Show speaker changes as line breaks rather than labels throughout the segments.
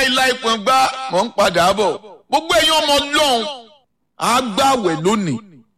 láíláí kan gbá mọ̀ ń padà bọ̀ gbogbo ẹ̀yin ọmọ ọlọ́run á gbàwẹ̀ lónìí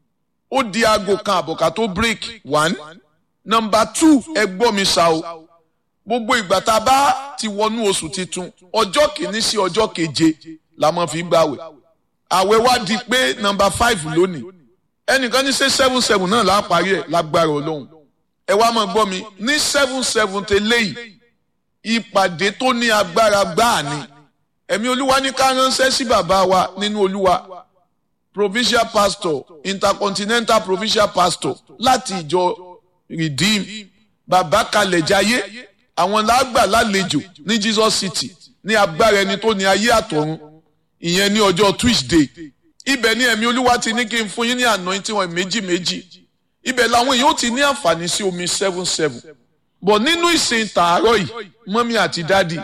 ó di aago kan àbọ̀ká tó break one number two ẹ gbọ́ mi ṣá o gbogbo ìgbà tá a bá ti wọnú oṣù titun ọjọ́ kìíní sí ọjọ́ keje la máa fi gbàwẹ̀ àwẹ̀ wá di pé number five lónìí ẹnìkan ní ṣe seven seven náà là á parí ẹ̀ lágbára ọlọ́run ẹ wá máa gbọ́ mi ní seven seven tẹ́lẹ̀ yìí ìpàdé tó ní agbára gbáà ni ẹ̀mí olúwa ní ká ránṣẹ́ sí bàbá wa nínú olúwa provincial pastor intercontinental provincial pastor láti ìjọ redeem bàbá kalẹ̀ jayé àwọn làgbà lálejò ní jesus city ní agbára ẹni tó ní ayé àtọ̀run ìyẹn ní ọjọ́ tuesday ibẹ̀ ni ẹ̀mí olúwa ti ní kí n fún yín ní anointing wọn méjì méjì ibẹ̀ làwọn èèyàn ó ti ní àǹfààní sí omi seven seven bọ̀ nínú ìsìn tàárọ̀ yìí mọ́mí àti dádì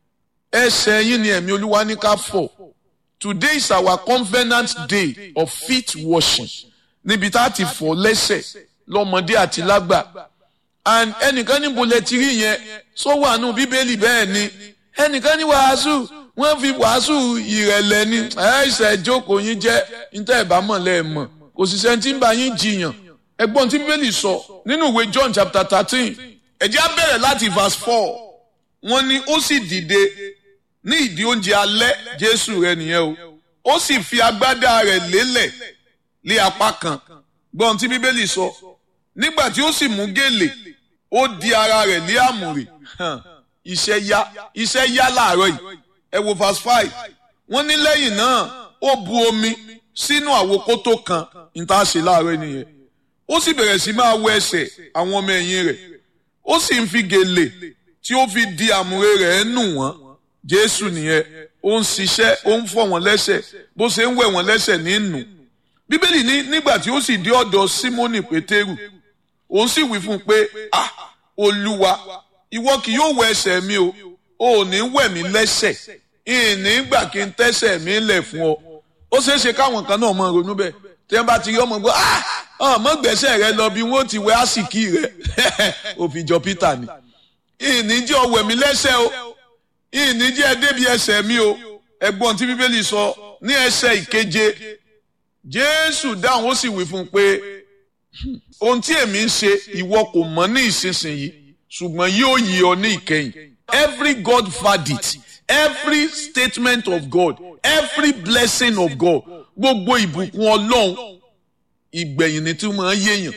ẹsẹ̀ yín ni ẹ̀mí olúwa ní ká fọ̀ today is our covenant day of feet washing níbi tá a ti fọ̀ lẹ́sẹ̀ lọ́mọdé àti lágbà and ẹnìkan níbo lẹ ti rí yẹn sọ wà nù bíbélì bẹ́ẹ̀ ni ẹnìkan ní wàásù wọ́n fi wàásù ìrẹ̀lẹ̀ ni ẹ̀ẹ́sẹ̀ jókòó yín jẹ́ níta ìbámọ̀ lẹ́ẹ̀mọ̀ kò sì sẹ́ni tí ń bá yín jiyàn ẹgbọ́n tí bíbélì sọ nínú ìwé John chapter thirteen ẹ̀jẹ̀ á bẹ̀rẹ̀ láti verse four wọ́n ní ó sì dìde ní ìdí oúnjẹ alẹ́ Jésù rẹ̀ nìyẹn o ó sì fi agbádá rẹ̀ lélẹ̀ lé apá kan gbọ́n tí bíbélì sọ nígbà tí ó sì mú gèlè ó di ara rẹ̀ lé àmùrè iṣẹ́ yá iṣẹ́ yá láàárọ̀ yìí ẹ wo verse five wọ́n ní lẹ́yìn náà ó bu omi sínú àwokótó kan níta ṣe láàárọ̀ nìyẹn ó sì bẹ̀rẹ̀ sí máa wẹ ẹsẹ̀ àwọn ọmọ ẹ̀yìn rẹ̀ ó sì ń fi gèlè tí ó fi di àmùrè rẹ̀ nù wọ́n jésù nìyẹn ó ń ṣiṣẹ́ ó ń fọ̀ wọ́n lẹ́sẹ̀ bó ṣe ń wẹ̀ wọ́n lẹ́sẹ̀ ní nù bíbélì ní nígbà tí ó sì dé ọ̀dọ̀ símónì pétérù òun sì wí fún un pé ah olúwa ìwọ kì yóò wẹ ẹsẹ̀ mi o ò ní wẹ̀ mí lẹ́sẹ̀ ìní gbà kí n tẹ́sẹ̀ mi lẹ̀ fún ọ ó ṣeé ṣe káwọn kan náà máa ronú bẹ́ẹ̀ tí wọ́n bá ti rí ọmọ gbọ́ ah ọmọ gbẹ̀sẹ̀ rẹ lọ bí wọ́n ti wẹ àsìkí rẹ òfìjọ peter ni ìní jẹ́ ọwẹ̀ mi lẹ́sẹ̀ o ìní jẹ́ ẹ débi ẹsẹ̀ mi o ẹ̀gbọ́n tí bíbélì sọ ní ẹsẹ̀ ìkeje jésù dáhùn ó sì wí fún un pé ohun tí èmi ń ṣe ìwọ kò mọ̀ ní ìsinsìnyí ṣùgbọ́n yóò yí ọ ní ìkẹyìn every God verdict every statement of God every blessing of God gbogbo ìbùkún ọlọ́run ìgbẹ̀yìn ni tí wọ́n máa yéèyàn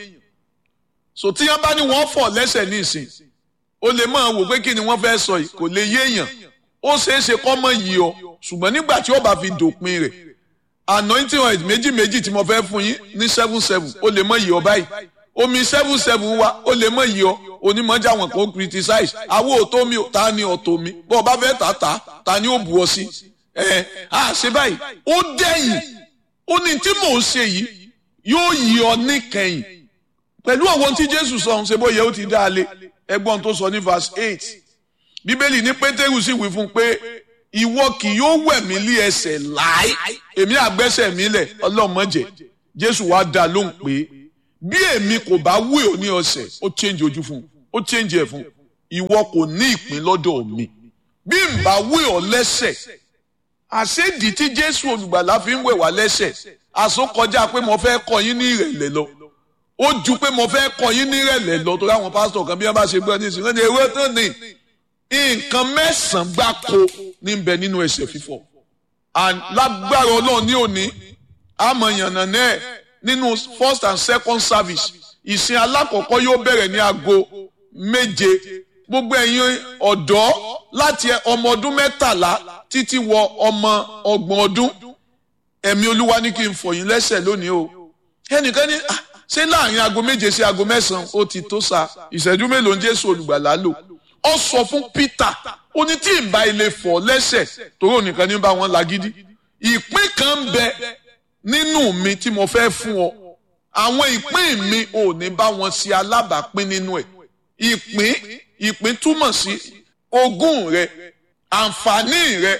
so tí wọ́n bá ní wọ́n fọ̀ lẹ́sẹ̀ ní ìsìn o lè máa wò pé kí ni wọ́n fẹ́ sọ yìí kò lè yéèyàn ó ṣeé ṣe kọ́ mọ̀ yìí ọ ṣùgbọ́n nígbà tí ó bá fi dòpin rẹ̀ anointing oil méjì méjì tí mo fẹ́ fún yín ní seven seven ó lè mọ̀ yìí ọ báyìí omi seven seven wa ó lè mọ̀ yìí ọ onímọ̀jà wọn kò criticize àwọn òtó mi ta ni ọ̀tọ̀ mi bọ́ ọ bá fẹ́ tà tà ta ni ó bu ọ sí ẹ á ṣe báyìí ó dẹ́yìn ó ní tí mò ń ṣe yìí yóò yí ọ níkẹyìn pẹ̀lú àwọn tí Jésù sọ ṣe bóyá ó ti dá a lé ẹgbọ́n tó sọ ní verse eight bíbélì ní pétérù sì wí fún un pé ìwọ kì yóò wẹ̀ mí lé ẹsẹ̀ láì èmi àgbẹ́sẹ̀ mi lẹ̀ ọlọ́mọdé Jésù wá dá lóhùn pé bí èmi kò bá wé ọ ní ọ̀sẹ̀ ó change ojú fún un ó change ẹ̀ fún un ìwọ kò ní ìpín lọ́dọ̀ mi bí n bá wé ọ lẹ́sẹ̀ àṣédì tí Jésù olùgbàlà fi ń wẹ̀ wá lẹ́sẹ̀ àsokọjá pé mo fẹ́ kọ́ yín ní ìrẹ̀lẹ̀ lọ ó ju pé mo fẹ́ kọ́ yín ní ìrẹ̀lẹ̀ lọ torí àwọn pásítọ̀ kan bí wọ́n bá ṣe gbọ́ ní ìsìn wọ́n ní ewé tán ní nǹkan mẹ́sàn-án gbáko ní bẹ nínú ẹsẹ̀ fífọ̀ lágbára Ọlọ́run ní òní àmọ̀yànnà náà nínú first and second service ìsìn alákọ̀ọ́kọ́ yóò bẹ̀rẹ̀ ní aago méje gbogbo ẹ̀yin ọ̀dọ́ láti ọmọ ọdún mẹ́tàlá títí wọ ọmọ ọgbọ̀n ọdún ẹ̀mí olúwa ní kí n fọ̀ yín lẹ́sẹ̀ lónìí o ẹnìkan ní ṣé láàrin aago méje sí aago mẹ́sàn-án ó ti tó sa ìṣẹ́jú mélòó ń Jésù olùgbàlà lò ó sọ fún Peter ó ní tí ìbá ilé fọ̀ lẹ́sẹ̀ torí ònìkan ní bá wọn lágídí ìpín kan ń bẹ nínú mi tí mo fẹ́ fún ọ àwọn ìpín mi ò ní bá wọn ṣe alábàápín nínú ẹ̀ ìpín ìpín túmọ̀ sí ogún rẹ àǹfààní rẹ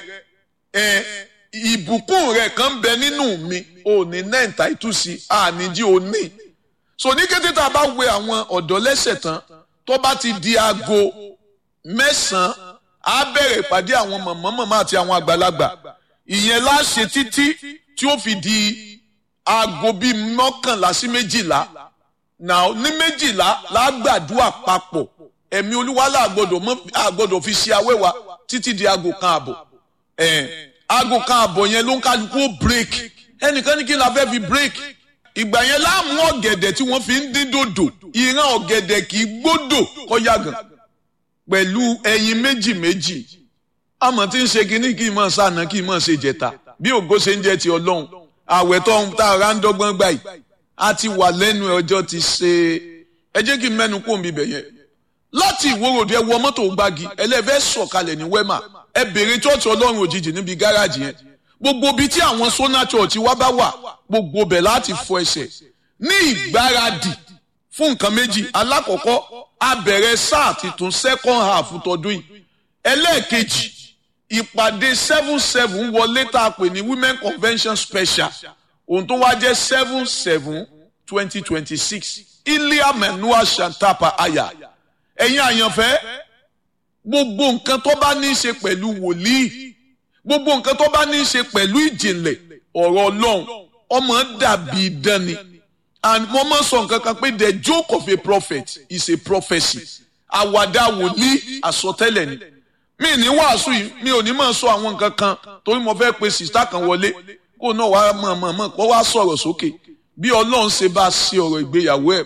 ẹ ìbùkún rẹ kan ń bẹ nínú mi ò ní nẹ́ǹtà ìtúsí àníjí ò ní so ní kété tá a bá wẹ àwọn ọ̀dọ́ lẹ́sẹ̀ tán tó bá ti di aago mẹ́sàn-án á bẹ̀rẹ̀ ìpàdé àwọn mọ̀mọ́ mọ̀mọ́ àti àwọn àgbàlagbà ìyẹn láṣẹ títí tí ó fi di aago bíi mọ́kànlá sí méjìlá náà ní méjìlá lágbàdúrà papọ̀ ẹ̀mí olúwa làgbọ́dọ̀ mọ́ àgbọ́dọ̀ fi ṣe awẹ́wà títí di aago kan àbọ̀ ẹ̀ aago kan àbọ̀ yẹn ló ń kálukú ó break ẹnìkan ní kí la fẹ́ fi break ìgbà yẹn láàmú ọ̀gẹ̀dẹ̀ tí wọ́n fi ń dín dòdò ìran ọ̀gẹ̀dẹ̀ kì í gbódò kọ́yàgàn pẹ̀lú ẹyin méjì méjì àmọ́ tí ń ṣe kínní kí n mọ̀ sànà kí n mọ̀ ṣe jẹta bí ògo ṣe ń jẹ́ ti ọlọ́run àwẹ̀ tó ń tá ara ń dọ́gbọ́n gbà yìí a ti wà lẹ́nu ọjọ́ ti ṣe ẹ jẹ́ kí n mẹ́nu kó mi bẹ̀ yẹn láti ìwòròdú ẹ wọ mọ́tò gbági ẹlẹ́fẹ́ sọ̀kalẹ̀ ní wẹ́mà ẹ bèrè chọ́ọ̀chì ọlọ́run òjijì níbi gáràjì yẹn gbogbo ibi tí àwọn sona church wá bá wà gbogbo bẹ̀ láti fọ ẹsẹ̀ ní ìgbáradì fún nǹkan méjì alákọ̀ọ́kọ́ a bẹ̀rẹ̀ sáà titun second half tọdún yìí ẹlẹ́ẹ̀kejì ìpàdé seven seven wọlé tá a pè ní women convention special ohun tó wá jẹ́ seven seven twenty twenty six ilia menua shantapa aya ẹ̀yin àyànfẹ́ gbogbo nǹkan tó bá ní í ṣe pẹ̀lú wòlíì gbogbo nǹkan tó bá ní í ṣe pẹ̀lú ìjìnlẹ̀ ọ̀rọ̀ ọlọ́run ọmọ dàbí idán ni and mo máa sọ nǹkan kan pé the joke of a prophet is a prophecy àwàdà wòlíì àsọtẹ́lẹ̀ ni mi ní wàásù yìí mi ò ní máa sọ àwọn nǹkan kan torí mo fẹ́ pe sìstá kan wọlé kó náà wá mọ̀ mọ̀ mọ̀ kó wá sọ̀rọ̀ sókè bí ọlọ́run ṣe bá ṣe ọ̀rọ̀ ìgbéyàwó ẹ̀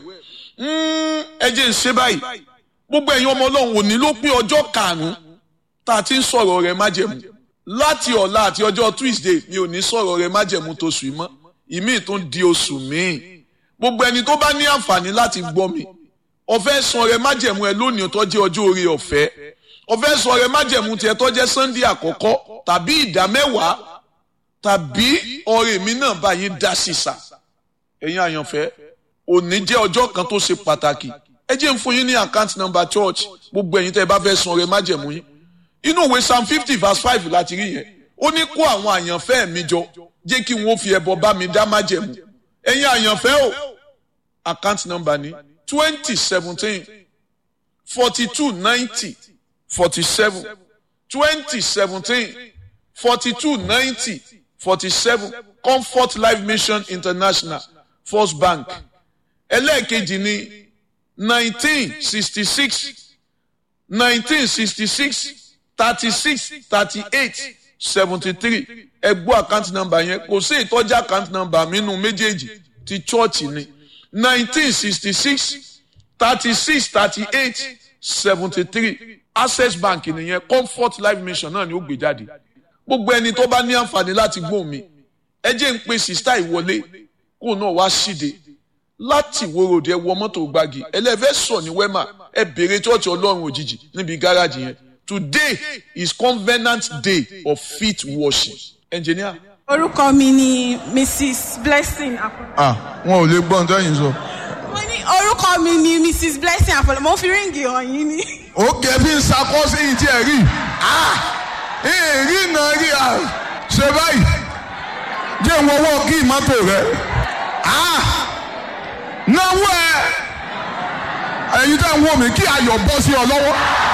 ẹ jẹ́ ń ṣe báyìí gbogbo ẹ̀yin ọmọ ọlọ́run òní ló pé ọjọ́ karùn-ún tá a ti ń sọ̀rọ̀ rẹ̀ májẹ̀mú láti ọ̀la àti ọjọ́ Tuesday mi ò ní sọ̀rọ̀ rẹ̀ májẹ̀mú tó sùn mọ́ ìmíì tún di oṣù míì gbogbo ẹni tó bá ní àǹfààní láti gbọ́ mi ọ̀fẹ́ san rẹ̀ májẹ̀mú ẹ lónìí tó jẹ́ ọjọ́ orí ọ̀fẹ́ ọ̀fẹ́ san rẹ̀ májẹ̀mú tiẹ̀ tó jẹ́ Sunday àkọ́kọ́ tàbí ìdá mẹ́wàá tàbí ọ̀rẹ́ mi náà bá yín dá sísà ẹ̀yin àyànfẹ́ òní jẹ́ ọjọ́ kan tó ṣe pàtàkì ẹ jẹ́ ń fún yín ní account number church gbogbo ẹ̀yin tẹ́ ẹ bá fẹ́ san rẹ̀ májẹ̀mú yín inú ìwé psalm fifty verse five láti rí yẹn ó ní kó àwọn àyànfẹ́ mi jọ jẹ́ kí wọ́n fi ẹbọ bá mi dá májẹ̀mú ẹ̀yin àyànfẹ́ o account number ní twenty seventeen forty two ninety forty seven twenty seventeen forty two ninety forty seven comfort life mission international first bank ẹlẹ́ẹ̀kejì ní nineteen sixty six nineteen sixty six thirty six thirty eight seventy three ẹgbọ́ account number yẹn kò sí ìtọ́jú account number nínú méjèèjì ti church ni nineteen sixty six thirty six thirty eight seventy three access bank nìyẹn comfort life mission náà ni ó gbé jáde gbogbo ẹni tó bá ní àǹfààní láti gbóhùn mi ẹ jẹ́ ń pe sista ìwọlé kó náà wá síde láti wòròdì ẹ wọ mọ́tò gbági ẹlẹ́fẹ́ sọ ní wẹ́mà ẹ bèrè church ọlọ́run òjijì níbi gáràjì yẹn today is covenant day of feet washing engineer.
orúkọ mi ni mrs blessing apollo.
ah wọn ò lè gbọ́ ohun tẹ́yìn sọ.
mo ní orúkọ mi ni mrs blessing apollo mo fi ríǹgì hàn yín ni.
ó kẹ́ bí n sakọ́ sí yìí tí ẹ rí èrí náà rí a ṣe báyìí jẹ́ ń wọ́wọ́ kí mọ́tò rẹ náwó ẹ ẹ̀yin tẹ́ ń wò mí kí ayọ̀ bọ́ sí ọ lọ́wọ́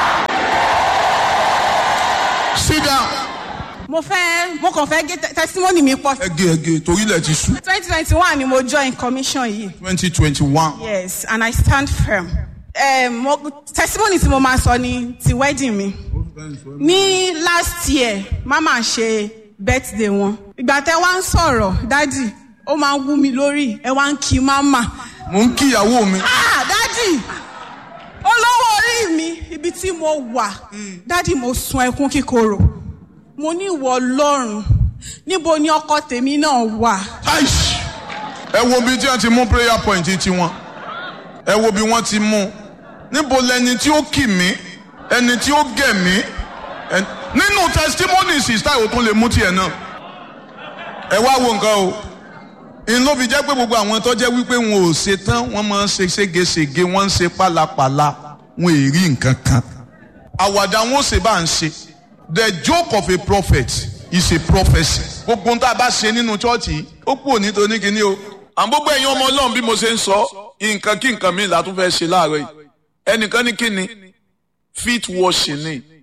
sit down.
mo fẹ́ mo kàn fẹ́ gé testimony mi pọ̀.
ẹgẹ ẹgẹ torí ilẹ̀ ti sú.
twenty twenty one ni mo join commission yìí.
twenty twenty one.
yes and i stand firm. Um, mo, testimony tí mo máa sọ ni ti wedding mi. ní last year mama ṣe birthday wọn. ìgbà tẹ wá ń sọ̀rọ̀ dádì ó máa ń wú mi lórí ẹ wá ń kí mama.
mo ń kí ìyàwó mi.
ah dádì olówó orí mi ibi tí mo wà dádì mo sun ẹkún kíkorò mo ní ìwọ ọlọ́run níbo ni ọkọ tèmi náà wà.
Aish! ẹ wo bí tí wọ́n ti mú prayer point tiwọn ẹ wo bí wọ́n ti mú níbo lẹni tí ó kì mí ẹni tí ó gẹ̀ mí ẹ- nínú testimony sista ò tún lè mú tiẹ̀ náà ẹ wá wo nǹkan o n ló fi jẹ́ pé gbogbo àwọn tó jẹ́ wípé wọn ò ṣe tán wọ́n máa ń ṣe ségesège wọ́n ń ṣe pálapàla wọn ò rí nǹkan kan àwàdà wọn ò ṣe bá ń ṣe the joke of a prophet is a prophecy gbogbo ń tá a bá ṣe nínú chọ́ọ̀chì yìí ó kúrò nítorí kíní o
àwọn gbogbo ẹ̀yin ọmọ ọlọ́run bí mo ṣe ń sọ nǹkan kí nǹkan mi là tún fẹ́ ṣe láàárọ̀ yìí ẹnìkan ní kíni feet washing ni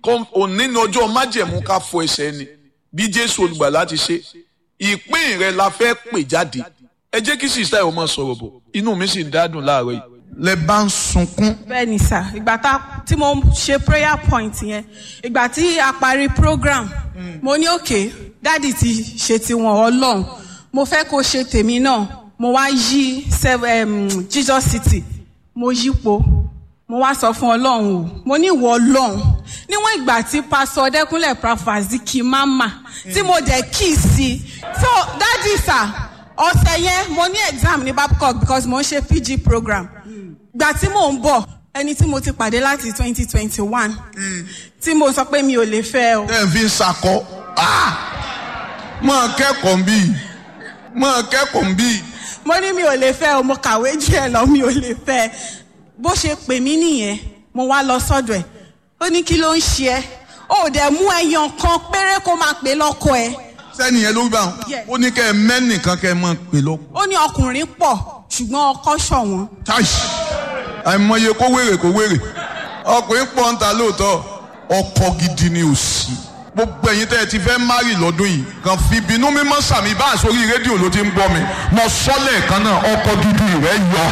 òní ní ọjọ́ májẹ̀mú ká fọ ẹsẹ̀ ni bí jésù olùgbàlà ti ṣe ìpín rẹ la fẹ́ pè jáde ẹ jẹ́ kí sísá ẹ̀ ọmọ sọ̀rọ̀ bọ̀ inú mi sì ń dádùn láàárọ̀ yìí.
lẹ bá ń sunkún.
bẹ́ẹ̀ni sà ìgbà tá tí mo ṣe prayer point yẹn ìgbà tí a parí program mo ní òkè dáàdì ti ṣe tiwọn ọlọ́run mo fẹ́ kó ṣe tèmi náà mo wá yí jesus city mo yípo mo wá sọ fún ọlọ́run o mo ní ìwọ ọlọ́run níwọ̀n ìgbà tí pásọ ọdẹkùnlé prafaziki mama tí mo dẹ̀ kí sí i so dáàdì sà ọ̀sẹ̀ yẹn mo ní exam ní babcock because mo ń ṣe pg program gbà tí mò ń bọ̀ ẹni tí mo ti pàdé láti twenty twenty one tí mo sọ pé mi ò lè fẹ́ o.
tẹ́ ẹ̀ fi ń sakọ máa kẹ́kọ̀ọ́ ń bí máa kẹ́kọ̀ọ́ ń bí.
mo ní mi ò lè fẹ́ o mo kàwé jù ẹ lọ mi ò lè fẹ́ bó ṣe pè mí nìyẹn mo wá lọ sọ́dọ̀ ẹ̀ ó ní kí ló ń ṣe ẹ́ ó dẹ̀ mú ẹyàn kan péré kó máa pè lọ́kọ ẹ̀.
sẹ́ni yẹn ló gbà
Yes.
ó ní kẹ́ ẹ mẹ́nìkan kẹ́ ẹ máa pè lọ.
ó ní ọkùnrin pọ̀ ṣùgbọ́n ọkọ ṣọ̀wọ́n.
táìsì àìmọye kó wèrè kó wèrè ọkùnrin pọ̀ ń ta lóòótọ́ ọkọ gidi ni ò sí. gbogbo ẹ̀yin tẹ́ ẹ ti fẹ́ márì lọ́dún yìí kàn fi ìbínú mímọ́ sàmì bá àsórí rédíò ló ti ń gbọ́ mi mo sọ lẹ́ẹ̀kan náà ọkọ gidi rẹ yọ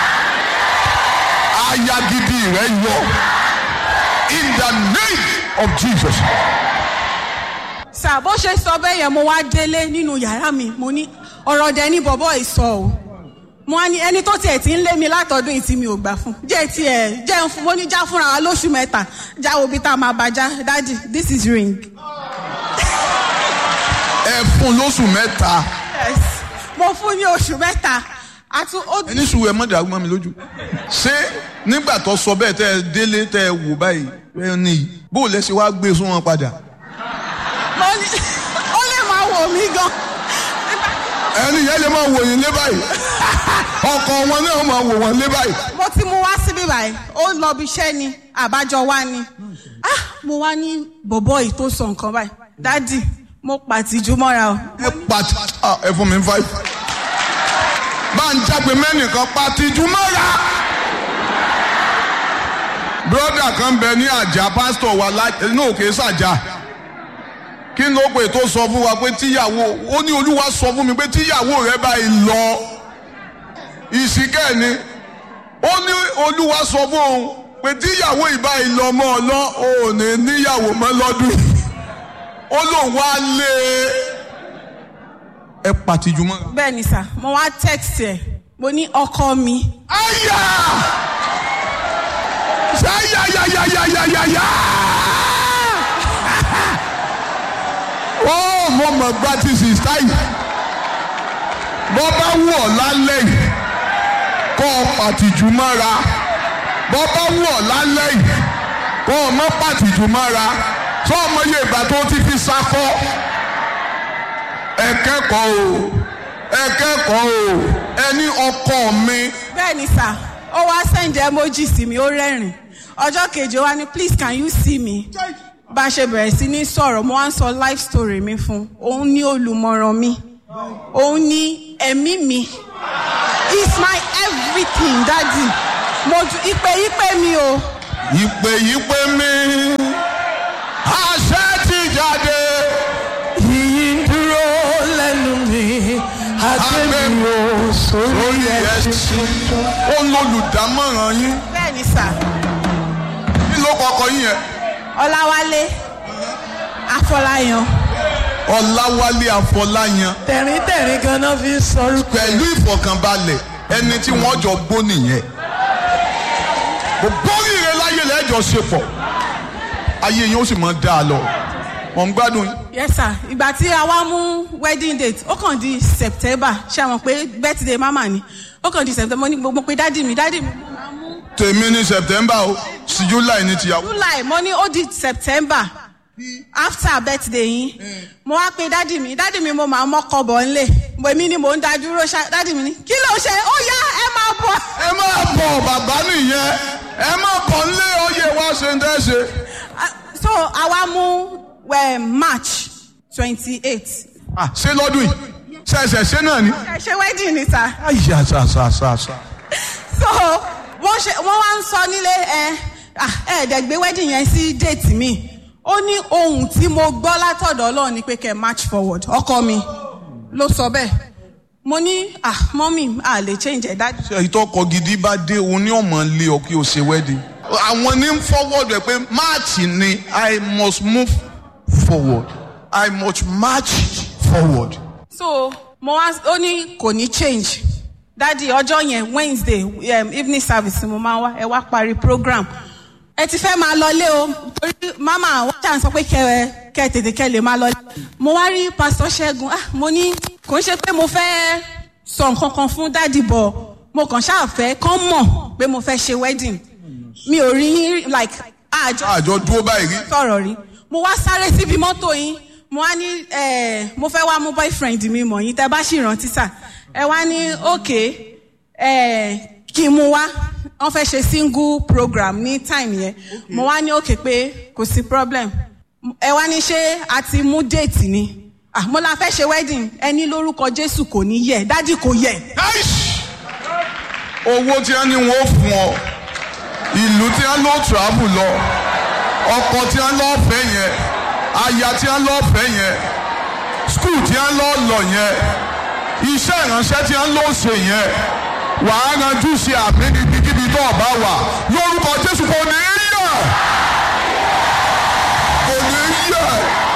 aya gidi rẹ yọ in the name of Jesus.
sà bó ṣe sọ bẹ́ẹ̀ yẹn mo wá délé nínú yàrá mi mo ní ọ̀rọ̀ dẹ ní bọ̀bọ̀ ìsọ o mo á ní ẹni tó tiẹ̀ ti ń lé mi látọdún yìí tí mi ò gbà fún jẹ́ tiẹ̀ jẹ́ ń fún mo ní já fúnra wa lóṣù mẹ́ta já wo bí tá a máa bá já dájì this is ring.
ẹ fún lóṣù mẹ́ta
yes mo fún ní oṣù mẹ́ta àti ó
ẹni sùúrù ẹ mọ̀ dàrú mọ́ mi lójú. ṣé nígbà tó sọ bẹ́ẹ̀ tẹ́ ẹ délé tẹ́ ẹ wò báyìí ẹ ní bó o lẹ ṣe wá gbé sún wọn padà.
mo ní ó lè máa wò mí gan
ẹni yẹn lè máa wò yín lé báyìí ọkọ wọn náà máa wò wọn lé báyìí.
mo ti mú wá síbí báyìí ó lọ bí iṣẹ́ ni àbájọ wá ni ah mo wá ní bọ̀bọ̀ yìí tó sọ nǹkan báyìí dádì mo pàtìjú mọ́ra o
ẹ pati ah, ẹ fún mi five. bá ń jágbe mẹ́nìkan pati jùmọ́ra. broda kan bẹ ní àjà pásítọ̀ wa láti ní òkè sàjà kí ló pè tó sọ fún wa pé tíyàwó ó ní olúwa sọ fún mi pé tíyàwó rẹ báyìí lọ ìsìnkẹ́ ni ó ní olúwa sọ fún òun pé tíyàwó ìbáyìí lọ mọ́ ọ lọ ò ní níyàwó mọ́ lọ́dún yìí ó lóun wá lé ẹ pàtìjú mọ́.
bẹ́ẹ̀ ni sà mo wá text ẹ̀ mo ní ọkọ mi
Aya! Ṣáyàyàyàyàyàyà! Ó mo mọ̀ gba ti sìstá yìí. Bọ́ bá wù ọ́ lálẹ́ yìí, kọ́ ọ pàtìjú mọ́ra. Bọ́ bá wù ọ́ lálẹ́ yìí, kọ́ ọ mọ́ pàtìjú mọ́ra. Sọ ọmọ yẹ ìgbà tó ti fi sakọ́. Ẹ kẹ́kọ̀ọ́ o, ẹ kẹ́kọ̀ọ́ o, ẹni ọkọ mi.
bẹ́ẹ̀ ni sà ó wá send emoji sí mi ó rẹ́rìn ọjọ́ kejì ó wá ní please can you see me bá a ṣe bẹ̀rẹ̀ sí ní sọ̀rọ̀ mo wá ń sọ life story mi fún òun ní olùmọ̀ràn mi òun ní ẹ̀mí mi is my everything daddy mo ju ìpè ìpè mi o
ìpè yìí pé mi àṣẹ ti jáde
Yìnyín dúró lẹ́nu mi, àgbẹ̀mí ò sórí
lórí
ẹ̀sìn
ẹsìn
tuntun.
ó lólùdámọ̀ràn yín
bẹ́ẹ̀ ni sà
kí ló kọkọ yín yẹn
ọláwálé afọláyan
ọláwálé àfọláyàn
Tẹ̀ríntẹ̀rín ganan fi ń sọrúkọ
pẹ̀lú ìfọ̀kànbalẹ̀ ẹni tí wọ́n jọ gbó nìyẹn gbogbo rire láyé lẹ́jọ́ ṣe pọ̀ ayé yín ó sì máa dá a lọ mọ̀ ń gbádùn yín.
yes sir ìgbà tí a wá mú wedding date ó kàn di september ṣe àwọn pé birthday mama ni ó kàn di september mo ní gbogbo pé dádì mi dádì mi mo máa mú
tèmi ní september o sí july ní tìyàwó.
july mo ní ó di september after birthday yín mo wá pe dádì mi dádì mi mo máa mọ́kọ bọ̀ ńlẹ̀ mo èmi ni mò ń da dúró ṣá dádì mi ní kí ló ṣe ó yá ẹ máa bọ̀.
ẹ máa bọ̀ bàbá nìyẹn ẹ máa bọ̀ nílé oyè wá ṣe ń tẹ́ ṣe.
Ah, so àwa mú eh, march twenty eight
Ah, ṣé lọ́dún yìí ṣẹ̀ṣẹ̀ ṣe náà ni.
ẹ ṣe wedding ni sir.
àyà ṣàṣàṣàṣà.
so wọ́n ṣe wọ́n wá ń sọ nílé ẹ ẹ ẹ̀ẹ́dẹ̀ gbé wedding yẹn sí date mi ó ní ohun tí mo gbọ́ látọ̀dọ̀ ọlọ́run ni pé kẹ́ march forward ọkọ mi ló sọ bẹ́ẹ̀ mo ní ah mọ́mì a lè change ẹ̀ dájú.
ṣe ìtọ́kọ gidi bá dé òun ní ọmọ lé ọ kí o ṣe wedding. àwọn ní forward rẹ pé march ni i must move forward i must march forward.
so mo wá ó ní kò ní change dádì ọjọ́ yẹn wednesday um, evening service ni mo máa wá ẹ wá parí program ẹ ti fẹ́ máa lọlé o torí mama wọ́n ṣàn sọ pé kẹ kẹ tètè kẹ lè máa lọlé mo wá rí pastor ṣẹ́gun ah mo ní kò ń ṣe pé mo fẹ́ sọ nǹkan kan fún dádì bọ̀ mo kàn ṣáà fẹ́ kán mọ̀ pé mo fẹ́ ṣe wedding mi ò rí yín like àjọ
àjọ dúró báyìí rí.
sọ̀rọ̀ rí mo wá sáré síbi mọ́tò yín mo wá ní eh, mo fẹ́ wá mú boyfriend mi mọ̀ yín tẹ́ bá sì rántí sà ẹ wá ní ok eh, kí n mú wá wọ́n fẹ́ ṣe single program ní time yẹn mo wá ní ok pé kò sí problem ẹ wá ní ṣé a ti mú déètì ni ah mo la fẹ́ ṣe wedding ẹni lórúkọ jésù kò ní yẹ dádì kò yẹ
Aish! owó tí wọ́n ní wọ́n fún ọ ìlú tí wọ́n lọ travel lọ ọkọ tí wọ́n lọ fẹ́ yẹn aya tí wọ́n lọ fẹ́ yẹn skul tí wọ́n lọ lọ yẹn iṣẹ́ ìránṣẹ́ tí wọ́n lọ ṣe yẹn wàá ranjú ṣe àmì níbikíbi tó ọba wà lórúkọ jésù kò ní í yẹ kò ní í yẹ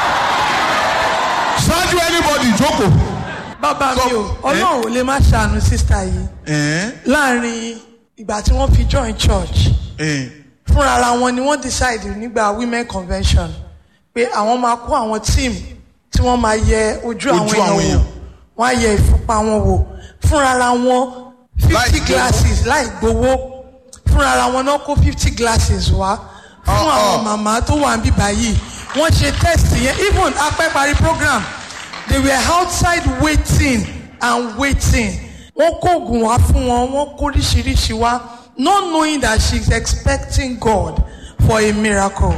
ṣáájú anybody jókòó.
bàbá mi o
Sọ-
ọlọ́run ò lè má ṣàánú sísá yìí
Eh?
láàrin ìgbà tí wọ́n fi join church
Eh.
fúnra ara wọn ni wọ́n decide nígbà women convention pé àwọn máa kó àwọn team tí wọ́n máa yẹ ojú àwọn
Ojú
èèyàn
àwọn
wò
èèyàn.
wọ́n á yẹ ìfúnpá wọn wò fúnra ara wọn
Láì
fifty
gbowó.
glasses láì gbowó fúnra ara wọn náà kó fifty glasses wá fún
Uh-uh.
àwọn màmá tó wà níbí báyìí wọ́n ṣe test yẹn even apẹ́ parí program they were outside waiting and waiting wọ́n kó oògùn wá fún wọn wọ́n kó oríṣiríṣi wá not knowing that she is expecting God for a miracle.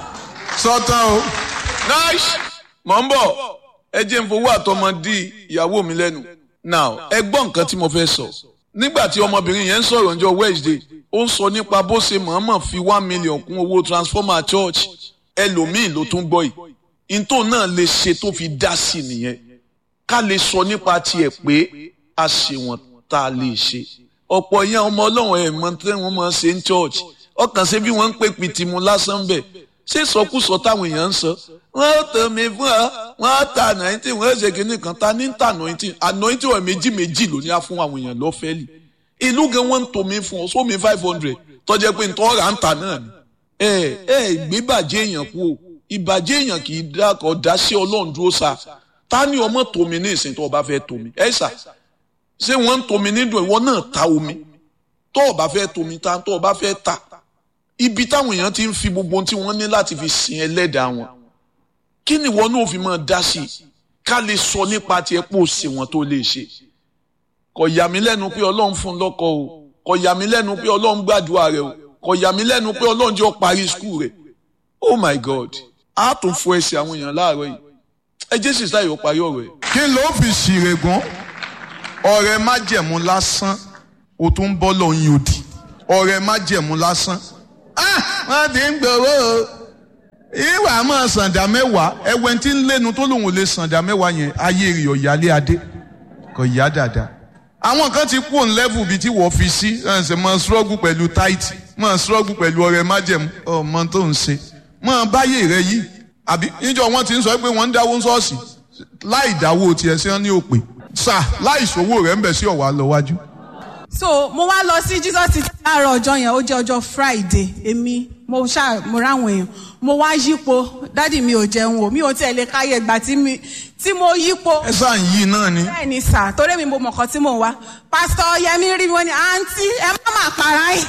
sọtán o.
nice mọ̀ ń bọ̀ ẹ jẹ́ n fowó àtọmọ dí ìyàwó mi lẹ́nu now ẹ gbọ́ nǹkan tí mo fẹ́ sọ nígbà tí ọmọbìnrin yẹn ń sọ̀rọ̀ ọjọ́ wednesday ó ń sọ nípa bó ṣe mọ̀ọ́mọ̀ fi one million kún owó transformer church ẹlòmíì ló tún gbọ́ yìí ntò náà lè ṣe tó fi dá sí nìyẹn ká lè sọ nípa tiẹ̀ pé a ṣe wọ́n tá a lè ṣe ọ̀pọ̀ yẹn ọmọ ọlọ́run ẹ̀ mọ tí wọ́n máa ṣe ń church ọkàn ṣe bí wọ́n ń pè pìtìmù lásán bẹ̀ ṣé sọkúsọ táwọn èèyàn ń sọ wọ́n ó tẹ̀ mí fún ọ wọ́n á ta nàìjíríà wọ́n ó ṣe kínní kan ta ní ta nàìjíríà ànáìjíríà ọ̀ méjì méjì ló ní á fún àwọn èèyàn lọ́fẹ́lì ìlú gan wọ́n ń tò mí fún ọ sómi five hundred tọ́jẹ́ pé ntọ́ ra ń ta náà ni ẹ ẹ gbébàjẹ́ èèyàn kú o ìbàjẹ́ èèyàn kì í dákọ̀ dá sí ọlọ́run dúró sa ta ni ọmọ tòmí ní ìsìn tó o bá fẹ́ tòmí ẹ sà ṣé wọ́n ń tomi nídùn ìwọ náà ta omi tó o bá fẹ́ tomi ta tó o bá fẹ́ ta ibi táwọn èèyàn ti ń fi gbogbo ohun tí wọ́n ní láti fi sin ẹlẹ́dàá wọn kí ni ìwọ náà fi máa dá sí i ká lè sọ nípa tiẹ̀ pé o sì wọ́n tó lè ṣe kò yà mí lẹ́nu pé ọlọ́run fún un lọ́kọ o kò yà mí lẹ́nu pé ọlọ́run gbàdúrà rẹ o kò yà mí lẹ́nu pé ọlọ́run jẹ́ ọ parí skul rẹ oh my god a tún fọ ẹsẹ̀ àwọn èèyàn láàárọ̀ yìí ẹ jẹ́ sísá yìí ó parí ọ̀rọ̀ ẹ̀.
kí ló fi ṣìrègùn ọ̀rẹ́ májẹ̀mú lásán o tún bọ́ lọ́yìn òdì ọ̀rẹ́ májẹ̀mú lásán. ah wọ́n ti ń gbowó o ìwà máa sàǹdà mẹ́wàá ẹwẹ́ tí ń lẹ́nu tó lòun ò lè sàǹdà mẹ́wàá yẹn ayé rẹ̀ ọ̀yálé adé kò yá dáadáa. àwọn kan ti kú òun lẹ́fù bíi tí wọ́n fi sí ẹ̀ ṣe máa ṣọ́ọ̀gù pẹ̀lú táìtì máa ṣọ́ọ̀gù pẹ̀lú ọ̀rẹ́ májẹ̀mú ọmọ tó ń ṣe máa báyé rẹ yìí àbí níjọ wọn ti ń sọ pé wọ́n ń dáwó ṣọ́ọ̀ṣì láì dáwó tiẹ̀ sí wọn ní òpè sà láì ṣòwò rẹ̀ ń bẹ̀ sí ọ̀wá lọ wájú.
so mo wá lọ sí jesus ti láàárọ̀ ọjọ́ yẹn ó jẹ́ ọjọ́ friday èmi mo ṣá mo ráwọn èèyàn mo wá yípo dádì mi ò jẹun o mi ò tiẹ̀ lè káyé ìgbà tí mi tí mo yípo
ẹ sáà ń yí náà ni.
bẹ́ẹ̀ ni sà torí mi mo mọ̀kàn tí mò ń wá pásítọ̀ yẹmi rí mi wọ́n ní àǹtí ẹ má má para yín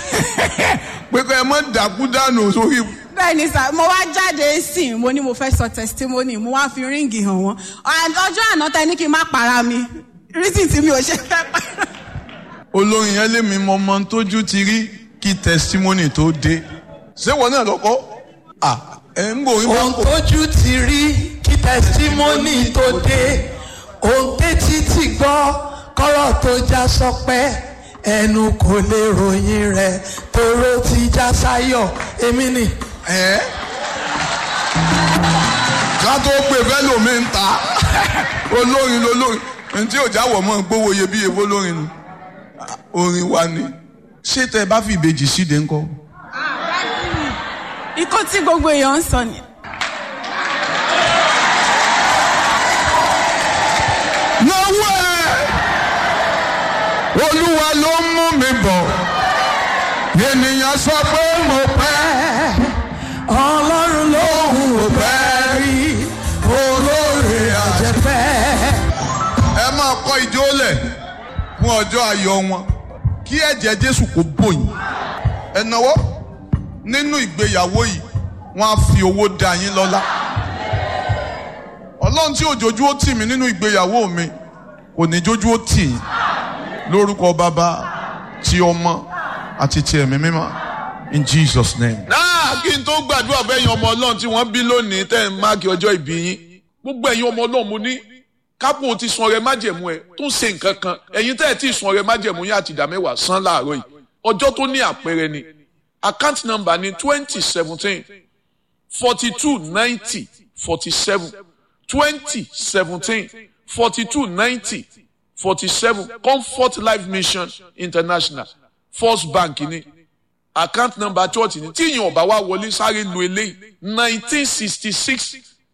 pé kọ́ ẹ mọ́ dàkú dànù sórí.
bẹ́ẹ̀ ni sà mo wá jáde sí i mo ní mo fẹ́ sọ testimony mo wá fi ríǹgì hàn wọ́n And ọjọ́ àná tẹ ní kí n má para mi reason tí mi ò ṣe fẹ́ para.
olórin yẹn lé mi mọ ọmọ tójú ti rí kí testimony tó dé. ṣé wọn náà lọkọ. à ẹ ń gbòòrín bá
ohun
kò.
tójú ti rí kí tẹsítímọ́nì tó dé ohun tétí ti gbọ́ kọ́rọ̀ tó já sọpẹ́ ẹnu kò lè ròyìn rẹ̀ tóró ti já sáyọ̀ èmi ni.
ẹ ká tó pè fẹ́ lómi ń ta olórin lolórin ní tí ò jáwọ̀ mọ́ gbówó iyebíye fólórin nu orin wa ni ṣé tẹ bá fi ìbejì síde ńkọ́.
ikú tí gbogbo èèyàn ń sọ ni.
lọ́wọ́ ẹ̀ olúwa ló ń mú mi bọ̀ ènìyàn sọ pé mo pẹ́
ọlọ́run lóhùn ò pẹ́ rí olóore àjẹpẹ́.
ẹ máa kọ́ ìjó lẹ̀ fún ọjọ́ ayọ̀ wọn kí ẹ̀jẹ̀ jésù kó bòyìn ẹ náwó nínú ìgbéyàwó yìí wọ́n á fi owó dá yín lọ́lá ọlọ́run tí òjòjú ó tì mí nínú ìgbéyàwó mi kò ní jójú ó tì yín lórúkọ bàbá ti ọmọ àti ti ẹ̀mí mímọ́ in jesus name.
náà kí n tó gbàdúrà bẹ́yìn ọmọ ọlọ́run tí wọ́n bí lónìí tẹ́ ń máàkì ọjọ́ ìbí yín gbogbo ẹ̀yin ọmọ ọlọ́run mo ní kápò ti sun ọrẹ májẹ̀mú ẹ tó ń ṣe nǹkan kan ẹ̀yin tẹ́ ẹ̀ tí ì sun ọrẹ májẹ̀mú yín àti ìdá mẹ́wàá san láàárọ̀ yìí ọjọ́ tó ní àpẹẹrẹ ni account number ni twenty seventeen forty two ninety forty seven twenty seventeen forty two ninety forty seven comfort life mission international first bank ni account number church ni tí ìyẹn ọba wa wọlé sáré lu eléyìí nineteen sixty six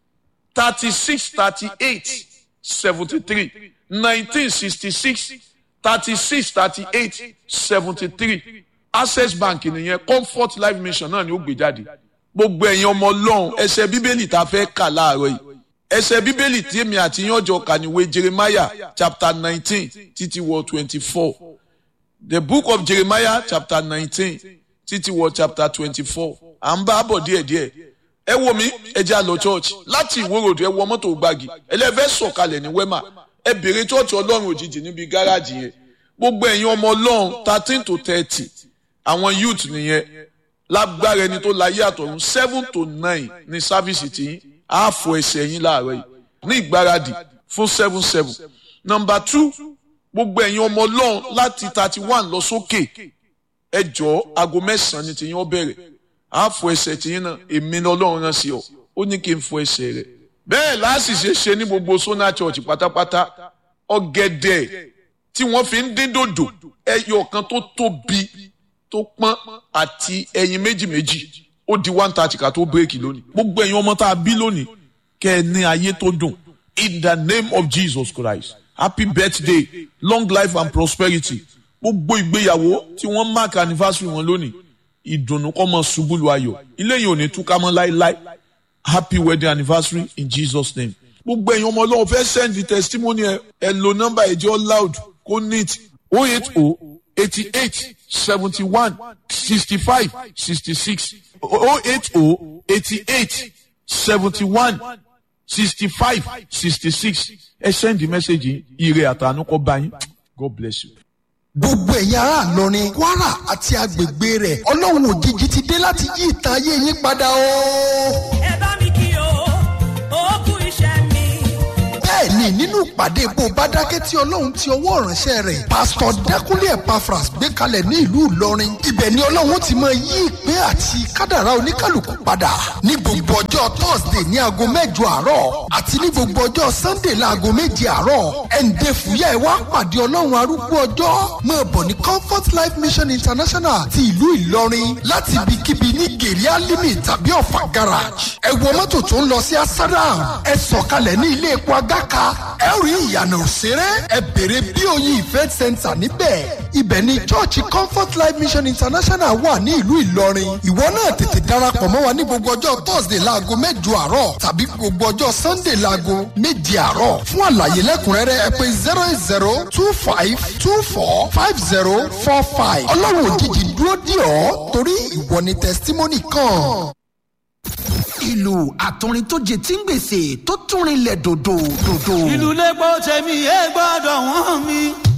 thirty six thirty eight seventy three nineteen sixty six thirty six thirty eight seventy three access bank nìyẹn comfort life mission náà ni ó gbé jáde gbogbo ẹ̀yin ọmọ ọlọ́run ẹsẹ̀ bíbélì tá a fẹ́ kà láàárọ̀ yìí ẹsẹ̀ bíbélì tí èmi àti yín ọjọ́ kà níwé jeremiah chapter nineteen títí wọ twenty four the book of jeremiah chapter nineteen títí wọ chapter twenty-four à ń bá bọ̀ díẹ̀díẹ̀ ẹ wo mi ẹ jẹ́ àlọ́ church láti ìwórodò ẹ wọ mọ́tò gbági ẹlẹ́fẹ́ sọ̀kalẹ̀ ní wema ẹ bèrè church ọlọ́run òjijì níbi gáràjì yẹn gbogbo ẹ̀yin ọmọ ọlọ́run thirteen to thirty àwọn youth nìyẹn lágbára ẹni tó láyé àtọ̀run seven to nine ní sáfíìsì tí á fọ ẹsẹ̀ yín láàárọ̀ yìí ní ìgbáradì fún seven seven number two gbogbo ẹ̀yin ọmọ ọlọ́run láti thirty one lọ sókè ẹ jọ̀ọ́ aago mẹ́sàn-án ni tìyín ó bẹ̀rẹ̀ á fọ ẹsẹ̀ tìyín náà èmi ni ọlọ́run rán sí ọ ó ní kí n fọ ẹsẹ̀ rẹ̀ bẹ́ẹ̀ láàsìṣe ṣe ní gbogbo sona church pátápátá ọ̀gẹ̀dẹ̀ tí wọ́n fi ń dín dòdò ẹyọ kan tó tóbi tó pọ́n àti ẹyin méjì méjì ó di one thirty ká tó bírèkì lónìí gbogbo ẹ̀yin ọmọ tá a bí lónìí kẹ́ ẹ ní ayé tó dùn in the name of Jesus Christ happy birthday long life and prosperity gbogbo ìgbéyàwó tí wọ́n mark anniversary wọn lónìí ìdùnnú kọ́ mọ́ ṣubú lu ayọ̀ ilé yìí ò ní túká mọ́ láéláé happy wedding anniversary in Jesus name. gbogbo ẹ̀yin ọmọ ọlọ́run fẹ́ send the testimony ẹ ẹ lo nọ́mbà ẹ̀jẹ̀ loud kó neat o eight o eighty eight seventy one sixty five sixty six o eight o eighty eight seventy one sixty five sixty six ẹ send the message yìí ire àtànú kọ́ bá yín God bless you.
gbogbo ẹ̀yin ará Ìlọrin Kwara àti agbègbè rẹ̀ ọlọ́run òjijì ti dé láti yí ìtàn ayé yín padà o.
ẹ bá mi kí o ó kú iṣẹ́ mi.
bẹ́ẹ̀ ni nínú ìpàdé bó bá dákẹ́ tí ọlọ́run ti ọwọ́ ìránṣẹ́ rẹ̀ pásítọ̀ dákúnlé Epaphras gbé kalẹ̀ ní ìlú Ìlọrin ibẹ̀ ni ọlọ́run ti máa yí ìpín àti kádàrá oníkálukú padà ní gbogbo ọjọ́ Thursday ní aago mẹ́jọ àárọ̀ àti ní gbogbo ọjọ́ Sunday láago méje àárọ̀ ẹ̀ǹdẹ̀ fúyà ẹ̀ wá pàdé ọlọ́run arúgbó ọjọ́ máa bọ̀ ní Comfort Life Mission International ti ìlú Ìlọrin láti ibikíbi ní gèrè alimi tàbí ọ̀fà garage ẹ wọ mọ́tò tó ń lọ sí asadam ẹ sọ̀kalẹ̀ ní ilé epo agáka ẹ rí ìyànà òṣèré ẹ bèrè bí oyin event center níbẹ̀ ibẹ̀ ni church Comfort Life Mission International wà ní ìlú Ìlọrin ìwọ náà tètè darapọ̀ mọ́ wa ní gbogbo ọjọ́ Thursday láago mẹ́jọ àárọ̀ tàbí gbogbo ọjọ́ Sunday láago méje àárọ̀ fún àlàyé lẹ́kùnrẹ́rẹ́ ẹ pè zero eight zero two five two four five zero four five ọlọ́run òjijì dúró dì ọ́ torí ìwọ ni testimony kan
ìlú àtọrin tó jẹ tí ń gbèsè tó tún rinlẹ̀ dòdò dòdò.
ìlú lẹ́gbọ́ tẹ̀mí ẹ gbọ́dọ̀ wọ́n mi.